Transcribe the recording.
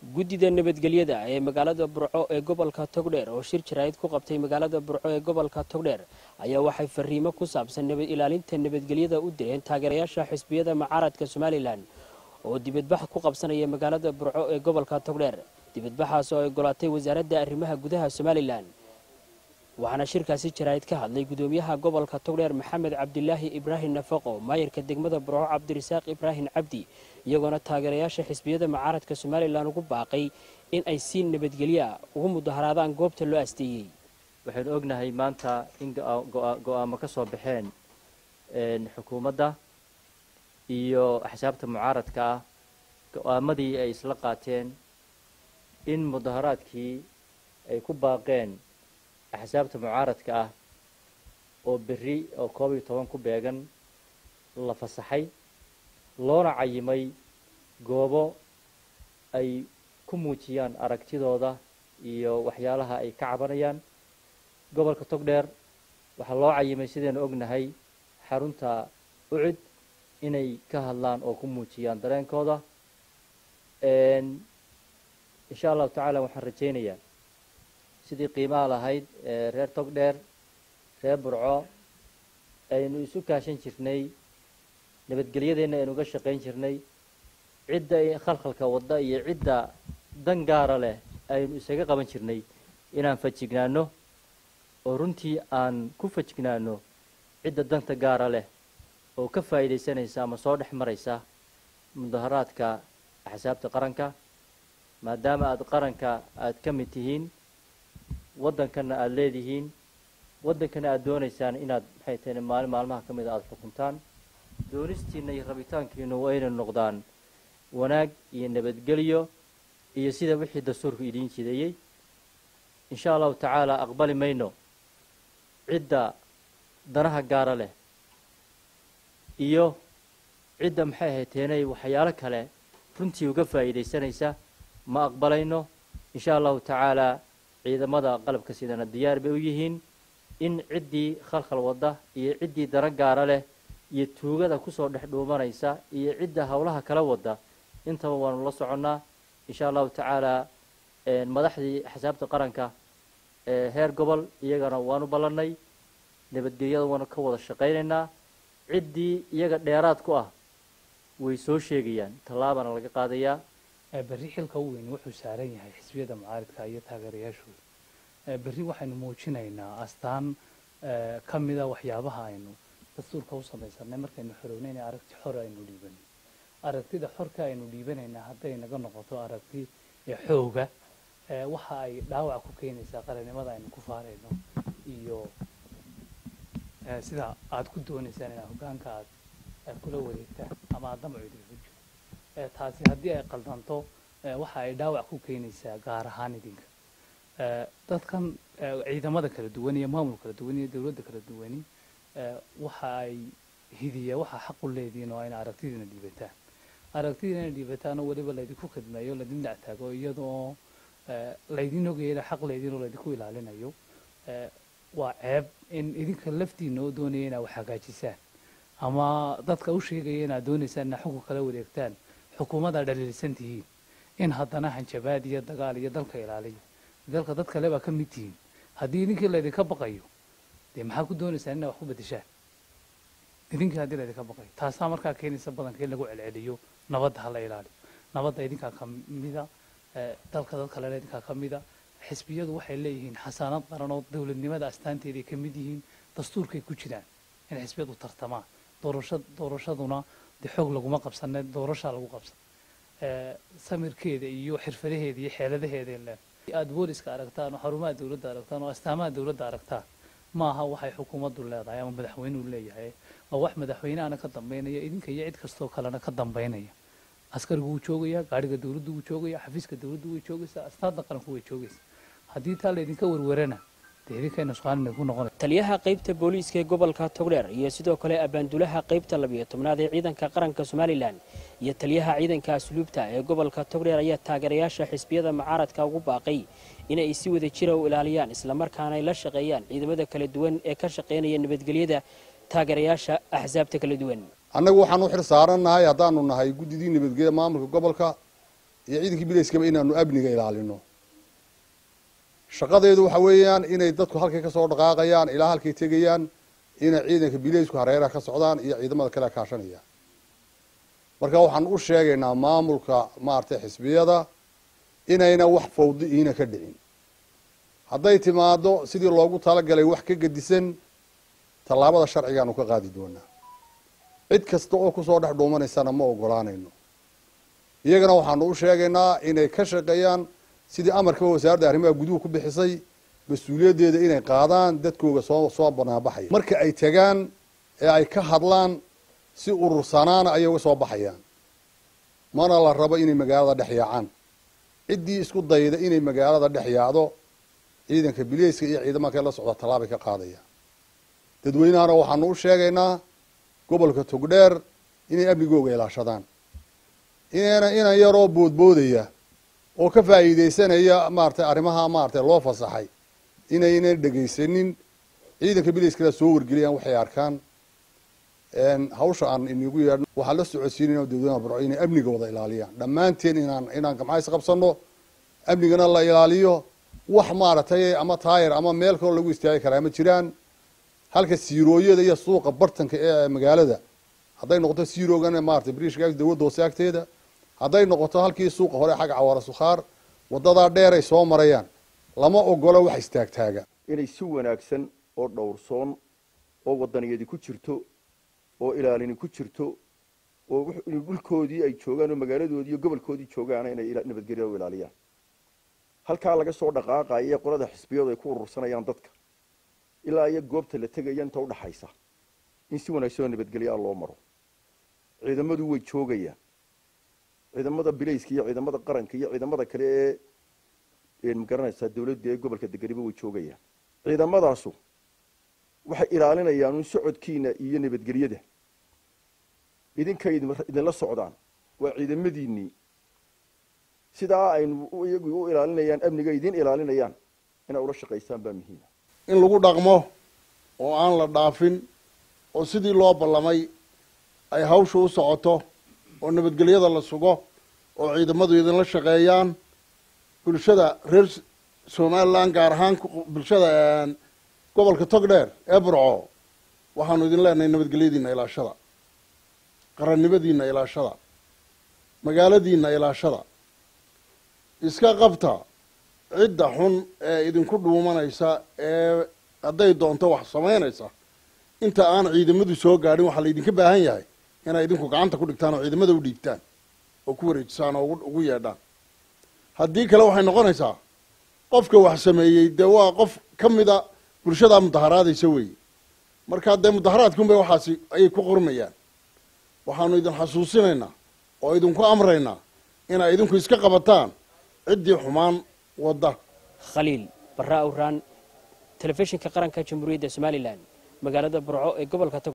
guddida nabadgelyada ee magaalada burco ee gobolka togdheer oo shir jaraa'id ku qabtay magaalada burco ee gobolka togdheer ayaa waxay fariimo ku saabsan nabad ilaalinta nabadgelyada u direen taageerayaasha xisbiyada mucaaradka somalilan oo dibadbax ku qabsanaya magaalada burco ee gobolka togdheer dibadbaxaas oo ay golaatay wasaaradda arrimaha gudaha somalilan waxaana shirkaasi jaraa'id ka hadlay gudoomiyaha gobolka togdheer maxamed cabdilaahi ibraahim nafaqo maayarka degmada burco cabdirasaaq ibraahim cabdi iyagoona taageerayaasha xisbiyada mucaaradka somalilan ugu baaqay in ay si nabadgelyo ah ugu mudaharaadaan goobta loo asteeyey waxaynu ognahay maanta in go-aamo ka soo baxeen xukuumadda iyo axsaabta mucaaradka ah go-aamadii ay isla qaateen in mudaharaadkii ay ku baaqeen axsaabta mucaaradka ah oo berri oo koob iyo toban ku beegan la fasaxay loona cayimay goobo ay ku muujiyaan aragtidooda iyo waxyaalaha ay ka cabanayaan gobolka togdheer waxaa loo cayimay sidaynu ognahay xarunta ucid inay ka hadlaan oo ku muujiyaan dareenkooda insha allahu tacaala waxaan rajaynayaa sidii qiimaha lahayd reer togdheer reer burco aynu isu kaashan jirnay nabadgelyadeenna aynu uga shaqayn jirnay cidda khalkhalka wadda iyo cidda dan gaara leh aynu isaga qaban jirnay inaan fajignaano oo runtii aan ku fajignaano cidda danta gaara leh oo ka faa'iidaysanaysa ama soo dhex maraysa mudaharaadka axsaabta qaranka maadaama aada qaranka aada ka mid tihiin waddankanna aada leedihiin waddankana aada doonaysaan inaad maxay tahay maalin maalmaha ka mida aada xukuntaan doonistiinna iyo rabitaankiinu waa inay noqdaan wanaag iyo nabadgelyo iyo sida wixii dastuurku idiin jideeyey insha allahu tacaala aqbali mayno cidda danaha gaara leh iyo cidda maxay ahayd teenay waxyaalo kale runtii uga faa'iidaysanaysa ma aqbalayno insha allahu tacaalaa ciidamada qalabka sidana diyaar bay u yihiin in ciddii khalkhal wadda iyo ciddii dana gaara leh iyo tuugada kusoo dhex dhuumanaysa iyo cidda howlaha kala wadda intaba waanu la soconnaa insha allahu tacaalaa madaxdii axsaabta qaranka ee heer gobol iyagana waanu ballannay nabadgelyada waanu ka wada shaqaynaynaa ciddii iyaga dheeraad ku ah way soo sheegayaan tallaabana laga qaadayaa berri xilka u weyn wuxuu saaran yahay xisbiyada mucaaridka iyo taageerayaashooda berri waxaynu muujinaynaa astaan ka mida waxyaabaha aynu dastuurka u samaysanay markaynu xorownayna aragti xor aynu dhiibanay aragtida xorka aynu dhiibanaynaa hadday naga noqoto aragti xooga waxa ay dhaawac ku keenaysaa qarannimada aynu ku faarayno iyo sida aad ku doonaysaan inaad hoggaanka aad kula wareegtaan ama aad damacu idinku jiro taasi haddii ay qaldanto waxa ay dhaawac ku keenaysaa gaar ahaan idinka dadkan ciidamada kala duwan iyo maamul kala duwan iyo dowladda kala duwani waxa ay hidiya waxaa xaq u leedihiin oo ayna aragtidiina dhiibataan aragtidiina ina dhiibataan oo weliba laydinku khidmeeyo laydin dhactaago iyadoo laydin ogayana xaq leediin oo laydinku ilaalinayo waa ceeb in idinka laftiina oo doonaya inaad wax hagaajisaan ama dadka u sheegaya inaad doonaysaan inaad xukun kala wareegtaan xukuumaddaa dhaliilsan tihiin in haddana hanjabaad iyo dagaal iyo dalka ilaaliyo dalka dad kale baa ka mid tihiin haddii idinkii laydinka baqayo dee maxaa ku doonaysaan inaad wax ku bedeshaan idinkii haddii laydinka baqayo taasaa markaa keenaysa badanka in lagu celceliyo nabadda hala ilaaliyo nabadda idinkaa ka mida dalka dad kalena idinkaa ka mida xisbiyadu waxay leeyihiin xasaanad qaran oo dowladnimada astaanteeday ka mid yihiin dastuurkay ku jiraan in xisbiyadu tartamaan doorasha doorashaduna dee xoog laguma qabsane doorashaa lagu qabsan samirkeeda iyo xirfadaheeda iyo xeeladaheeda le aada booliska aragtaan oo xarumaha dowladda aragtaan oo astaamaha dowladda aragtaan ma aha waxay xukuumaddu leedahay ama madaxweynuhu leeyahay waa wax madaxweynehana ka dambaynaya idinka iyo cid kastoo kalena ka dambaynaya askarigu wuu joogayaa gaariga dowladdu wuu joogaya xafiiska dowladdu way joogaysaa astaanta qaranku way joogaysaa haddii taa laydinka werwerana dee idinkayna su-aalina ku noqonay taliyaha qaybta booliiska ee gobolka togdheer iyo sidoo kale abaandulaha qaybta labiyo tobnaad ee ciidanka qaranka somalilan iyo taliyaha ciidanka asluubta ee gobolka togdheer ayaa taageerayaasha xisbiyada mucaaradka ugu baaqay inay si wada jira u ilaaliyaan islamarkaana ay la shaqeeyaan ciidamada kala duwan ee ka shaqaynaya nabadgelyada taageerayaasha axsaabta kala duwan annagu waxaan u xil saarannahay haddaanu nahay guddidii nabadgelya maamulka gobolka iyo ciidankii bilayskaba inaanu amniga ilaalino shaqadeedu waxa weeyaan inay dadku halkay kasoo dhaqaaqayaan ilaa halkay tegayaan inay ciidanka bilaysku hareeraha ka socdaan iyo ciidamada kale kaashanaya marka waxaan u sheegaynaa maamulka maaragtay xisbiyada inayna wax fawdi iina ka dhicin hadday timaado sidii loogu talagalay wax ka gedisan tallaabada sharcigaanu ka qaadi doonaa cid kasta oo kusoo dhex dhuumanaysana ma ogolaanayno iyagana waxaanu u sheegaynaa inay ka shaqeeyaan sidii amarkaba wasaaradda arrimaha guduhu ku bixisay mas-uuliyaddeeda inay qaadaan dadkooga soo soo banaanbaxaya marka ay tagaan ee ay ka hadlaan si urursanaana ayay uga soo baxayaan mana la rabo inay magaalada dhex yaacaan ciddii isku dayda inay magaalada dhex yaacdo ciidanka bileyska iyo ciidamada kale la socda tallaabay ka qaadayaan dadweynahana waxaanu u sheegaynaa gobolka togdheer inay amnigooga ilaashadaan inayna inan yaroo boodboodaya oo ka faa'iidaysanaya maaragtay arrimaha maaragtay loo fasaxay inaynan dhegaysanin ciidanka bileyskala soo wargeliyaan waxay arkaan hawsha aan inigu yeedhno waxaan la socodsiinayna dadweynaha burco inay amniga wada ilaaliyaan dhammaanteen inaan inaan gamcays qabsano amnigana la ilaaliyo wax maaragtay ama taayar ama meel kaloo lagu istaagi karaa ma jiraan halka siirooyada iyo suuqa bartanka ee magaalada hadday noqoto siiroogan maratay brishka dawladda hoose agteeda hadday noqoto halkii suuqa hore xagga cawaara sukhaar wadadaa dheer ay soo marayaan lama ogolo wax istaagtaaga inay si wanaagsan oo dhowrsoon oo wadaniyadi ku jirto oo ilaalini ku jirto oo dhulkoodii ay joogaan oo magaaladoodii iyo gobolkoodii joogaana inay nabadgelya u ilaaliyaan halkaa laga soo dhaqaaqaya ee qolada xisbiyadu ay ku urursanayaan dadka ilaa iyo goobta la tegaya inta udhaxaysa in si wanaagsan oo nabadgelyaa loo maro ciidamadu way joogayaan ciidamada bilayska iyo ciidamada qaranka iyo ciidamada kale ee magaranaysaa dawladda ee gobolka degeniba way joogayaan ciidamadaasu waxay ilaalinayaan un socodkiina iyo nabadgelyada idinkay idinla socdaan waa ciidamadiinnii sidaa aynu iyagu u ilaalinayaan amniga idin ilaalinayaan inay ula shaqaysaan baa muhiima in lagu dhaqmo oo aan la dhaafin oo sidii loo ballamay ay hawsha u socoto oo nabadgelyada la sugo oo ciidamadu idinla shaqeeyaan bulshada reer somalilan gaar ahaan bulshada gobolka togdheer ee burco waxaanu idin leenahay nabadgelyadiina ilaashada qarannimadiina ilaashada magaaladiina ilaashada iska qabta cidda xun ee idinku dhuumanaysa ee hadday doonto wax samaynaysa inta aan ciidamadu soo gaadhin waxaa laydinka baahan yahay inay idinku gacanta ku dhigtaan oo ciidamada u dhiibtaan oo ku wareejisaan oo ugu yeedhaan haddii kale waxay noqonaysaa qofka wax sameeyey dee waa qof ka mida bulshadaa mudaharaadaysa weeye markaa dee mudaharaadkunbay waxaasi ayay ku qormayaan waxaanu idin xasuusinaynaa oo idinku amraynaa inay idinku iska qabataan ciddii xumaan wadda khaliil barra awraan telefishinka qaranka jamhuuriyadda somalilan magaalada burco ee gobolka